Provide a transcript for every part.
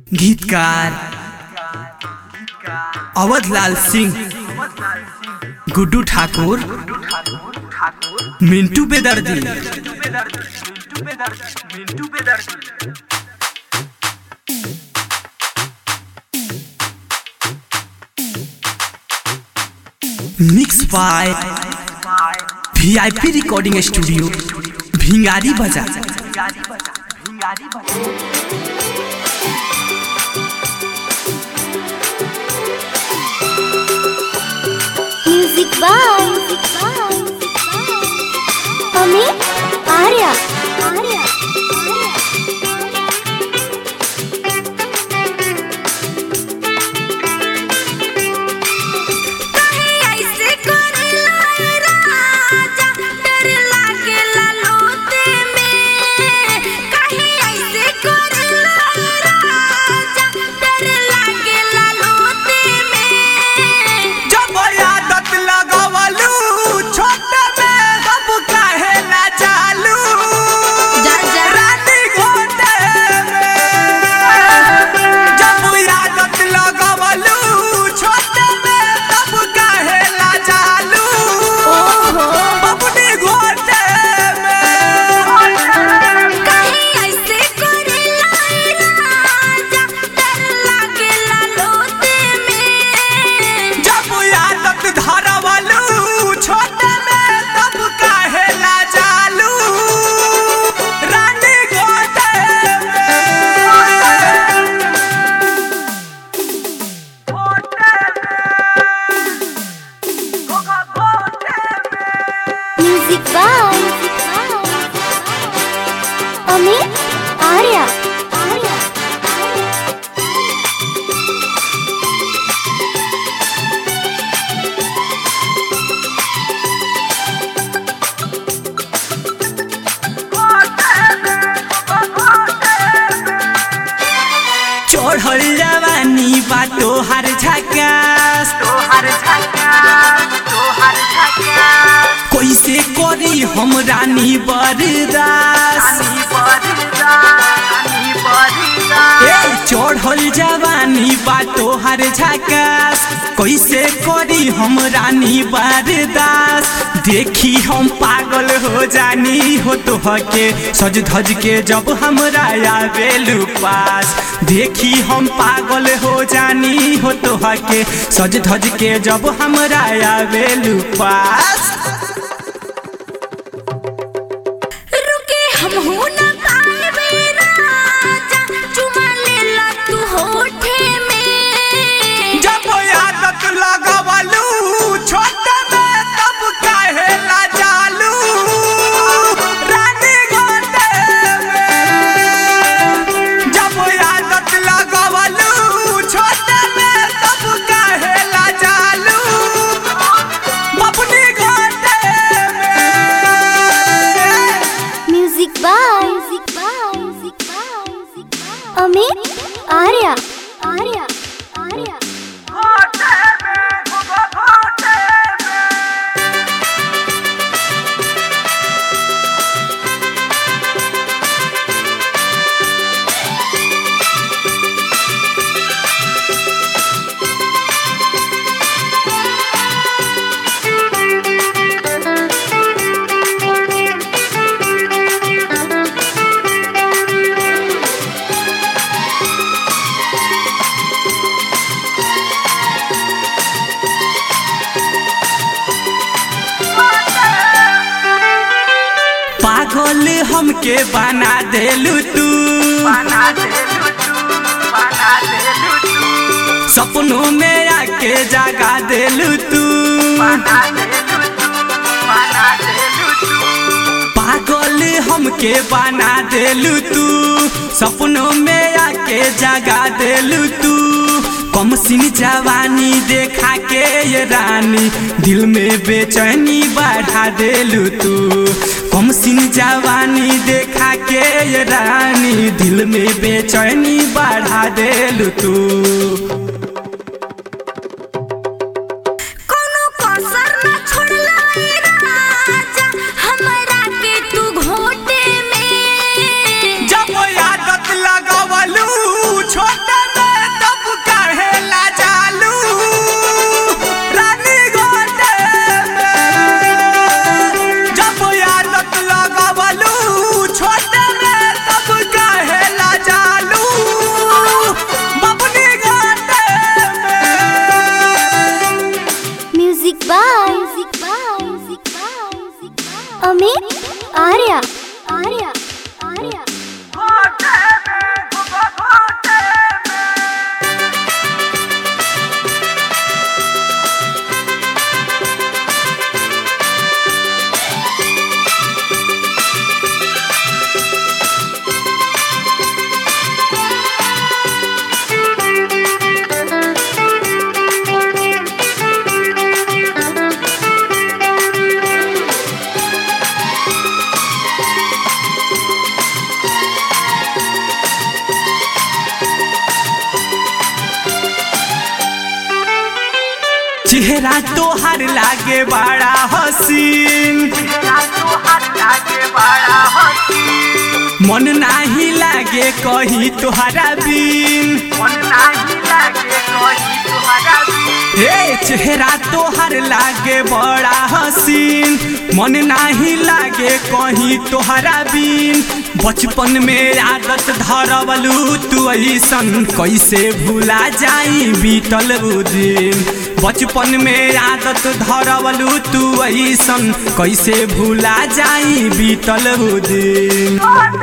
गीतकार अवधलाल Singh Guddu Thakur Mintu Bedardi mix by VIP recording studio Bhingari Bazar music by Amit Arya Arya जब आदत लगवलू छोट में सब काहे ना चालू रानी घोटे में जब आदत लगवलू छोट में सब काहे ना चालू बबनी घोटे में जब आदत धरवलू छोट में तब काहे ना चालू रानी घोटे में म्यूजिक बाय अमित आर्या आर्या चढ़ल जवानी बा तोहर झकास कैसे करी हम रानी बरदास ए चढ़ल जवानी बा तोहर झकास कैसे करी हम रानी बरदास देखी हम पागल हो जानी हो तोहके सज धज के जब हमरा आवेलू पास देखी हम पागल हो जानी हो तोहके सज धज के जब हमरा आवेलू पास रुके हम हो न पाए राजा चुमा ले ला तू होठे में जब आदत लगवलू छोट में तब काहे ला चालू रानी घोटे में जब आदत लगवलू छोट में तब काहे ला चालू बबनी घोटे में म्यूजिक बाय अमित आर्या आर्या आर्या पागल हमके बना देलू तू सपनों में आके जगा देलू तू पागल हमके बना देलू तू सपनों में आके जगा देलू तू कम सिन जवानी देखा के ये रानी दिल में बेचैनी बढ़ा देलू तू कम सिन जवानी देखा के ये रानी दिल में बेचैनी बढ़ा देलू तू कोनो कसर न छोड़ला ए राजा हमरा के तू घोटे में जब आदत लगवलू छोटे अमित आर्या आर्या आर्या चेहरा तोहर लागे बड़ा हसीन मन नाही लागे कहीं तोहरा बिन ए चेहरा तोहर लागे बड़ा हसीन मन नाही लागे कहीं तोहरा बिन बचपन में आदत धरवलू तू ऐसन कैसे भूला जाई बीतल उ दिन बचपन में आदत धरवलू तू ऐसन कैसे भूला जाई बीतल उ दिन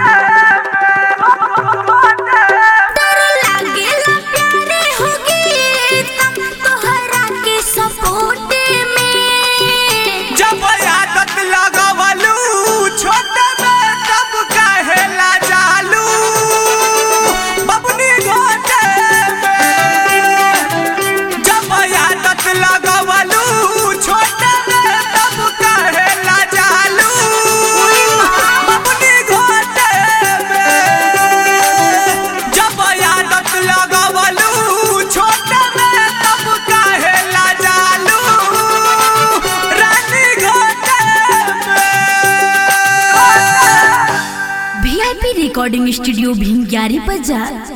डर लागेला प्यारे होगी तब तोहरा के सपोर्ट में जब आदत लगवलू छोट में तब कहेला जालू बबनी घोटे में जब आदत लगवलू छोट में तब कहेला जालू बबनी घोटे में जब आदत लगवलू छोट में तब कहेला जालू रानी घोटे में वीआईपी रिकॉर्डिंग स्टूडियो भिंगारी बाजार